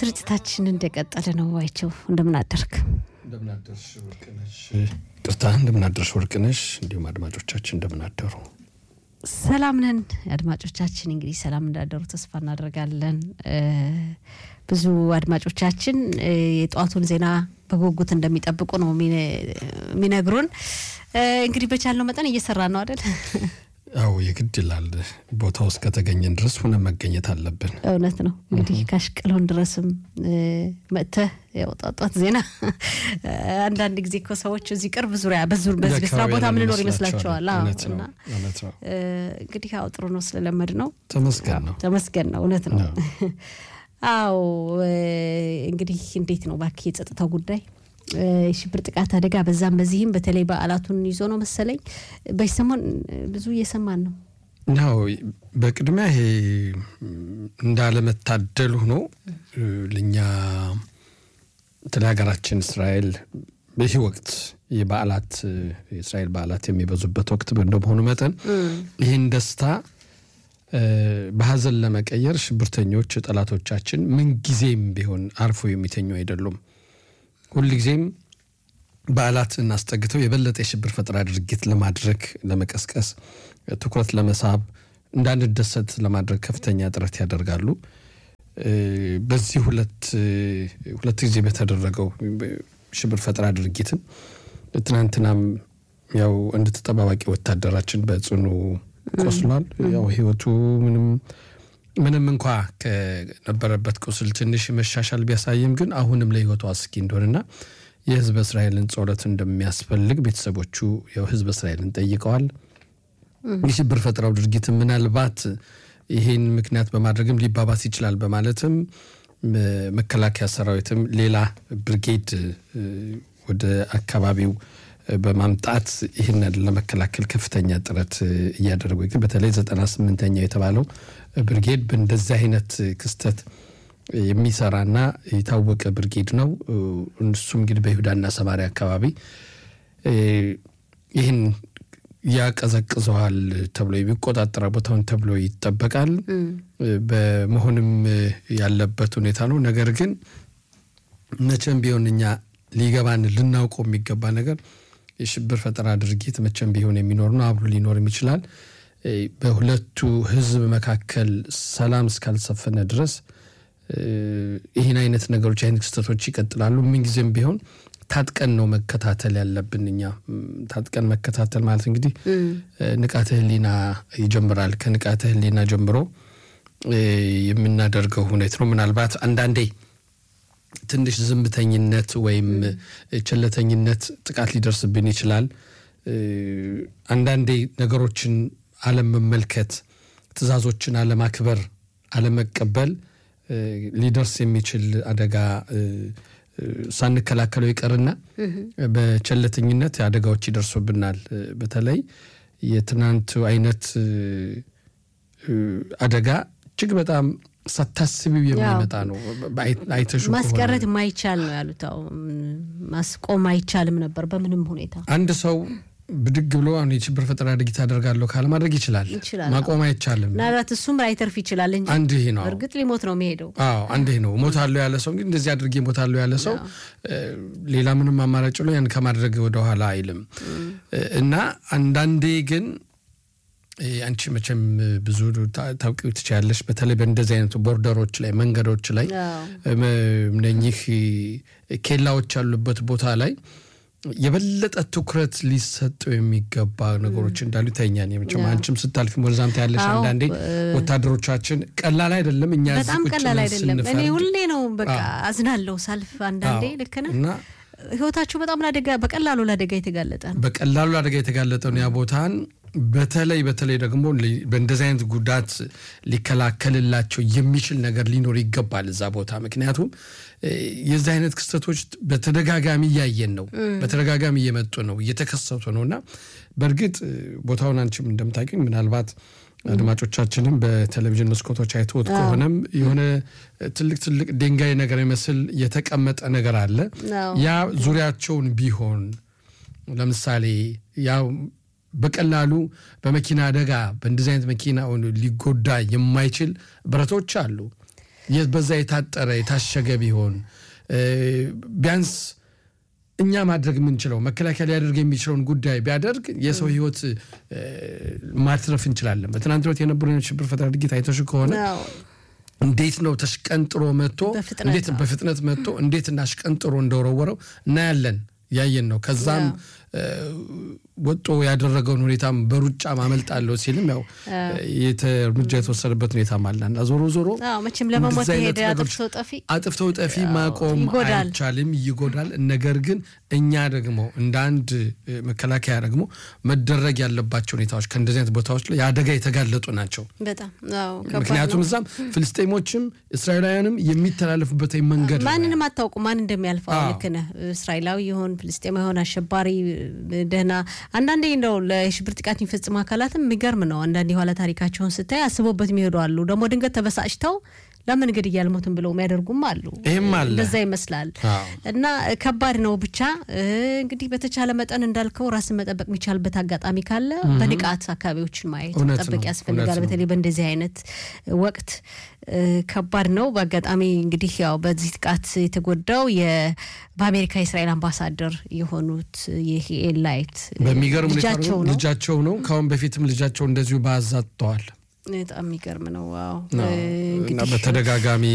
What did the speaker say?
ስርጭታችን እንደቀጠለ ነው። ዋይቸው እንደምናደርግ እንደምናደርሽ ወርቅነሽ፣ ቅርታ እንደምናደርሽ ወርቅነሽ፣ እንዲሁም አድማጮቻችን እንደምናደሩ ሰላም ነን። አድማጮቻችን እንግዲህ ሰላም እንዳደሩ ተስፋ እናደርጋለን። ብዙ አድማጮቻችን የጠዋቱን ዜና በጉጉት እንደሚጠብቁ ነው የሚነግሩን። እንግዲህ በቻልነው መጠን እየሰራ ነው አይደል? አዎ የግድ ይላል። ቦታው እስከተገኘን ድረስ ሆነ መገኘት አለብን። እውነት ነው። እንግዲህ ካሽቀሎን ድረስም መጥተህ ያውጣጧት ዜና አንዳንድ ጊዜ እኮ ሰዎች እዚህ ቅርብ ዙሪያ በዚህ ስራ ቦታ ምንኖር ይመስላቸዋል። እና እንግዲህ ያው ጥሩ ነው ስለለመድ ነው። ተመስገን ነው ተመስገን ነው። እውነት ነው። አዎ እንግዲህ እንዴት ነው ባክ የጸጥታው ጉዳይ የሽብር ጥቃት አደጋ በዛም በዚህም በተለይ በዓላቱን ይዞ ነው መሰለኝ በዚህ ሰሞን ብዙ እየሰማን ነው። ናው በቅድሚያ ይሄ እንዳለመታደል ሆኖ ለእኛ ስለ ሀገራችን እስራኤል በዚህ ወቅት የበዓላት የእስራኤል በዓላት የሚበዙበት ወቅት እንደመሆኑ መጠን ይህን ደስታ በሀዘን ለመቀየር ሽብርተኞች ጠላቶቻችን ምንጊዜም ቢሆን አርፎ የሚተኙ አይደሉም። ሁልጊዜም በዓላትን አስጠግተው የበለጠ የሽብር ፈጠራ ድርጊት ለማድረግ ለመቀስቀስ፣ ትኩረት ለመሳብ፣ እንዳንደሰት ለማድረግ ከፍተኛ ጥረት ያደርጋሉ። በዚህ ሁለት ሁለት ጊዜ በተደረገው ሽብር ፈጠራ ድርጊትም ትናንትናም ያው አንድ ተጠባባቂ ወታደራችን በጽኑ ቆስሏል። ያው ህይወቱ ምንም ምንም እንኳ ከነበረበት ቁስል ትንሽ መሻሻል ቢያሳይም ግን አሁንም ለህይወቱ አስጊ እንደሆነና የህዝበ እስራኤልን ጸሎት እንደሚያስፈልግ ቤተሰቦቹ ያው ህዝበ እስራኤልን ጠይቀዋል። የሽብር ፈጠራው ድርጊት ምናልባት ይህን ምክንያት በማድረግም ሊባባስ ይችላል በማለትም መከላከያ ሰራዊትም ሌላ ብርጌድ ወደ አካባቢው በማምጣት ይህንን ለመከላከል ከፍተኛ ጥረት እያደረጉ ግን በተለይ ዘጠና ስምንተኛው የተባለው ብርጌድ በእንደዚህ አይነት ክስተት የሚሰራና የታወቀ ብርጌድ ነው። እሱም እንግዲህ በይሁዳና ሰማሪያ አካባቢ ይህን ያቀዘቅዘዋል ተብሎ የሚቆጣጠረ ቦታውን ተብሎ ይጠበቃል። በመሆንም ያለበት ሁኔታ ነው። ነገር ግን መቼም ቢሆን እኛ ሊገባን ልናውቀው የሚገባ ነገር የሽብር ፈጠራ ድርጊት መቼም ቢሆን የሚኖር ነው። አብሮ ሊኖርም ይችላል። በሁለቱ ህዝብ መካከል ሰላም እስካልሰፈነ ድረስ ይህን አይነት ነገሮች አይነት ክስተቶች ይቀጥላሉ። ምንጊዜም ቢሆን ታጥቀን ነው መከታተል ያለብን። እኛ ታጥቀን መከታተል ማለት እንግዲህ ንቃተ ህሊና ይጀምራል። ከንቃተ ህሊና ጀምሮ የምናደርገው ሁኔታ ነው። ምናልባት አንዳንዴ ትንሽ ዝምተኝነት ወይም ቸለተኝነት ጥቃት ሊደርስብን ይችላል። አንዳንዴ ነገሮችን አለመመልከት፣ ትዕዛዞችን አለማክበር፣ አለመቀበል ሊደርስ የሚችል አደጋ ሳንከላከለው ይቀርና በቸለተኝነት አደጋዎች ይደርሱብናል። በተለይ የትናንቱ አይነት አደጋ እጅግ በጣም ሳታስቢው የሚመጣ ነው። አይተሹ ማስቀረት ማይቻል ነው ያሉት። ማስቆም አይቻልም ነበር በምንም ሁኔታ። አንድ ሰው ብድግ ብሎ አሁን የሽብር ፈጠራ ድርጊት አደርጋለሁ ካለ ማድረግ ይችላል። ማቆም አይቻልም። ምናልባት እሱም ላይተርፍ ይችላል እንጂ አንድ ይሄ ነው። እርግጥ ሊሞት ነው የሚሄደው። አዎ አንድ ይሄ ነው። ሞታለሁ ያለ ሰው እንግዲህ እንደዚህ አድርጌ ሞታለሁ ያለ ሰው ሌላ ምንም አማራጭ ብሎ ያን ከማድረግ ወደኋላ አይልም እና አንዳንዴ ግን አንቺ መቼም ብዙ ታውቂው ትችያለሽ። በተለይ በእንደዚህ አይነቱ ቦርደሮች ላይ መንገዶች ላይ እነኚህ ኬላዎች ያሉበት ቦታ ላይ የበለጠ ትኩረት ሊሰጠው የሚገባ ነገሮች እንዳሉ ይታኛል። መቼም አንቺም ስታልፊ ወደዛም ታያለሽ። አንዳንዴ ወታደሮቻችን ቀላል አይደለም። እኛ በጣም ቀላል አይደለም። እኔ ሁሌ ነው በቃ አዝናለሁ ሳልፍ አንዳንዴ ልክ ነህ እና ህይወታችሁ በጣም ለአደጋ በቀላሉ ለአደጋ የተጋለጠ ነው። በቀላሉ ለአደጋ የተጋለጠ ነው ያ ቦታን በተለይ በተለይ ደግሞ በእንደዚህ አይነት ጉዳት ሊከላከልላቸው የሚችል ነገር ሊኖር ይገባል እዛ ቦታ። ምክንያቱም የዚህ አይነት ክስተቶች በተደጋጋሚ እያየን ነው፣ በተደጋጋሚ እየመጡ ነው፣ እየተከሰቱ ነው እና በእርግጥ ቦታውን አንቺም እንደምታውቂው ምናልባት አድማጮቻችንም በቴሌቪዥን መስኮቶች አይተውት ከሆነም የሆነ ትልቅ ትልቅ ድንጋይ ነገር ይመስል የተቀመጠ ነገር አለ። ያ ዙሪያቸውን ቢሆን ለምሳሌ ያው በቀላሉ በመኪና አደጋ በእንደዚህ አይነት መኪና ሊጎዳ የማይችል ብረቶች አሉ። በዛ የታጠረ የታሸገ ቢሆን ቢያንስ እኛ ማድረግ የምንችለው መከላከያ ሊያደርግ የሚችለውን ጉዳይ ቢያደርግ የሰው ሕይወት ማትረፍ እንችላለን። በትናንት ዕለት የነበሩ የሽብር ፈጠራ ድርጊት አይተሽ ከሆነ እንዴት ነው ተሽቀንጥሮ መጥቶ እንዴት በፍጥነት መጥቶ እንዴት እናሽቀንጥሮ እንደወረወረው እናያለን። ያየን ነው። ከዛም ወጦ ያደረገውን ሁኔታም በሩጫ ማመልጣለሁ ሲልም ያው እርምጃ የተወሰደበት ሁኔታም አለ እና ዞሮ ዞሮ መቼም ለመሞት ሄደ አጥፍተው ጠፊ አጥፍተው ጠፊ ማቆም አይቻልም፣ ይጎዳል። ነገር ግን እኛ ደግሞ እንደ አንድ መከላከያ ደግሞ መደረግ ያለባቸው ሁኔታዎች ከእንደዚህ አይነት ቦታዎች ላይ የአደጋ የተጋለጡ ናቸው። ምክንያቱም እዛም ፍልስጤሞችም እስራኤላውያንም የሚተላለፉበት መንገድ ማንንም አታውቁ ማን እንደሚያልፈው። ልክ ነህ። እስራኤላዊ ይሆን ፍልስጤማ ይሆን አሸባሪ ደህና አንዳንዴ እንደው ለሽብር ጥቃት የሚፈጽሙ አካላትም የሚገርም ነው። አንዳንድ የኋላ ታሪካቸውን ስታይ አስቦበት የሚሄዱ አሉ። ደግሞ ድንገት ተበሳጭተው ለምን እንግዲህ እያልሞትን ብለው የሚያደርጉም አሉ። ይህም አለ እንደዛ ይመስላል እና ከባድ ነው። ብቻ እንግዲህ በተቻለ መጠን እንዳልከው ራስን መጠበቅ የሚቻልበት አጋጣሚ ካለ በንቃት አካባቢዎችን ማየት መጠበቅ ያስፈልጋል። በተለይ በእንደዚህ አይነት ወቅት ከባድ ነው። በአጋጣሚ እንግዲህ ያው በዚህ ጥቃት የተጎዳው በአሜሪካ የእስራኤል አምባሳደር የሆኑት ይህ ኤላይት በሚገርም ልጃቸው ነው። ከአሁን በፊትም ልጃቸው እንደዚሁ በአዛጥተዋል። በጣም የሚገርም ነው። በተደጋጋሚ